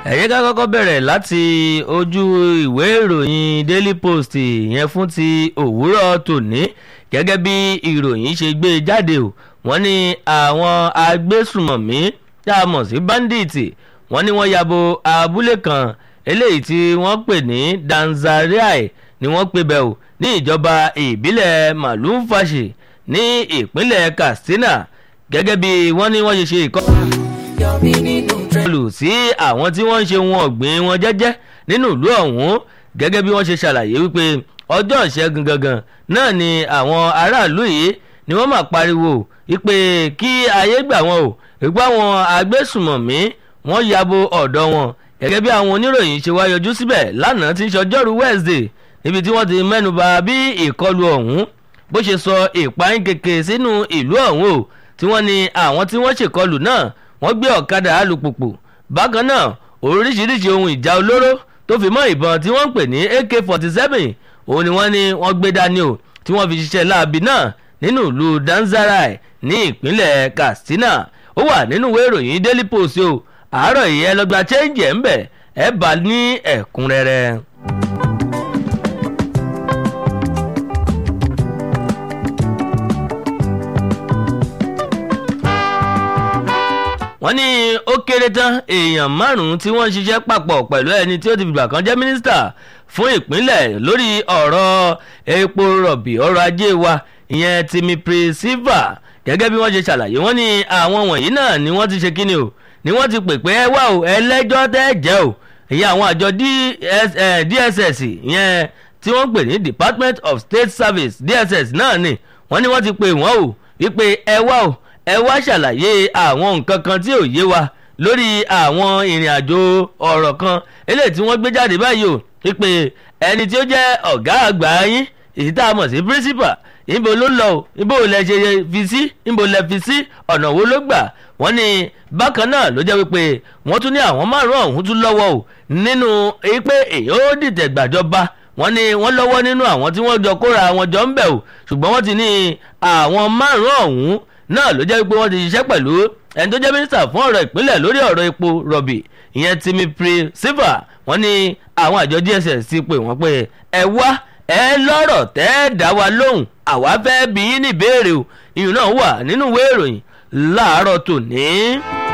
ẹ̀yẹ́ ká kọ́kọ́ bẹ̀rẹ̀ láti ojú ìwé ìròyìn daily post yẹn fún ti òwúrọ̀ tòní gẹ́gẹ́ bí ìròyìn ṣe gbé jáde o wọ́n ní àwọn agbésùmọ̀mí tá a mọ̀ sí bandits wọ́n ní wọ́n yabo abúlé kan eléyìí tí wọ́n pè ní danzariai ni wọ́n pè bẹ́ẹ̀ o ní ìjọba ìbílẹ̀ malumfashi ní ìpínlẹ̀ katsina gẹ́gẹ́ bí wọ́n ní wọ́n ṣe ṣe ìkọ́ lù sí àwọn tí wọ́n ń ṣe wọn ọ̀gbìn wọn jẹ́jẹ́ nínú ìlú ọ̀hún gẹ́gẹ́ bí wọ́n ṣe ṣàlàyé wípé ọjọ́ ìṣẹ́gun gangan náà ni àwọn aráàlú yìí ni wọ́n máa pariwo wípé kí ayé gbà wọn o wípé àwọn agbésùmọ̀mí wọ́n yabo ọ̀dọ̀ wọn gẹ́gẹ́ bí àwọn oníròyìn ṣe wá yọjú síbẹ̀ lánàá tí ń ṣọjọ́rú Wednesday níbi tí wọ́n ti mẹ́nuba bí ìkọlù ọ̀hún bó ṣe sọ ìpayín keke sínú ìlú ọ̀hún o tí wọ́n ní àwọn tí wọ́n ṣèkọlù náà wọ́n gbé ọ̀kadà alùpùpù bákan náà oríṣiríṣi ohun ìjà olóró tó fi mọ́ ìbọn tí wọ́n ń pè ní ak forty seven òun ni wọ́n ní wọ́n gbé dání o tí wọ́n fi ṣiṣẹ́ láabi náà nínú ìlú danzarai ní ìpínlẹ̀ katsina ó wà nínú ìwé ìròyìn daily post o àárọ̀ yìí ẹ lọ́gbà change ẹ̀ ń bẹ̀ ẹ bá ní ẹ̀kúnrẹ́rẹ́. wọ́n ní ó kéré tán èèyàn márùn-ún tí wọ́n ń ṣiṣẹ́ papọ̀ pẹ̀lú ẹni tí ó ti fìgbà kan jẹ́ mínísítà fún ìpínlẹ̀ lórí ọ̀rọ̀ epo rọ̀bì ọrọ̀ ajé wa ìyẹn Timi Priscilla gẹ́gẹ́ bí wọ́n ṣe ṣàlàyé wọ́n ní àwọn wọ̀nyí náà ni wọ́n ti ṣe kíni o ni wọ́n ti pè pé ẹ wá o ẹlẹ́jọ́ tẹ́ jẹ́ o ìyẹn àwọn àjọ DSS ìyẹn tí wọ́n pè ní Department of State Service DSS náà ni wọ́n ní wọ́n ti pè wọ́n o wípé ẹ wá o ẹ wá ṣàlàyé àwọn nǹkan kan tí ò yé wa lórí àwọn ìrìn àjò ọ̀rọ̀ kan eléyìí tí wọ́n gbé jáde báyìí o wípé ẹni tí ó jẹ́ ọ̀gá àgbà yín èyí tá a mọ̀ sí principal ibo ló lọ o ibo lẹ ṣe fi sí ibo lẹ fi sí ọ̀nà wo ló gbà wọ́n ní bákan náà ló jẹ́ wípé wọ́n tún ní àwọn márùn-ún ọ̀hún tún lọ́wọ́ o nínú pé èyí ó dìtẹ̀ gbàjọba wọ́n ní wọ́n lọ́wọ́ nínú àwọn tí wọ́n jọ kóra wọn jọ ń bẹ̀ o ṣùgbọ́n wọ́n ti ní àwọn márùn-ún ọ̀hún náà ló jẹ́ pé wọ́n ti ṣiṣẹ́ pẹ̀lú ẹni tó jẹ́ mínísítà fún ọ̀rọ̀ ìpínlẹ̀ lórí ọ̀rọ̀ epo rọ̀bì ìyẹn Timi Priscilla wọ́n ní àwọn àjọ DSS ti pè wọ́n pé ẹ wá ẹ lọ́rọ̀ tẹ́ ẹ dá wa lóhùn àwa fẹ́ bí yín ní ìbéèrè o ìyún náà wà nínú ìwé ìròyìn láàárọ̀ tòní.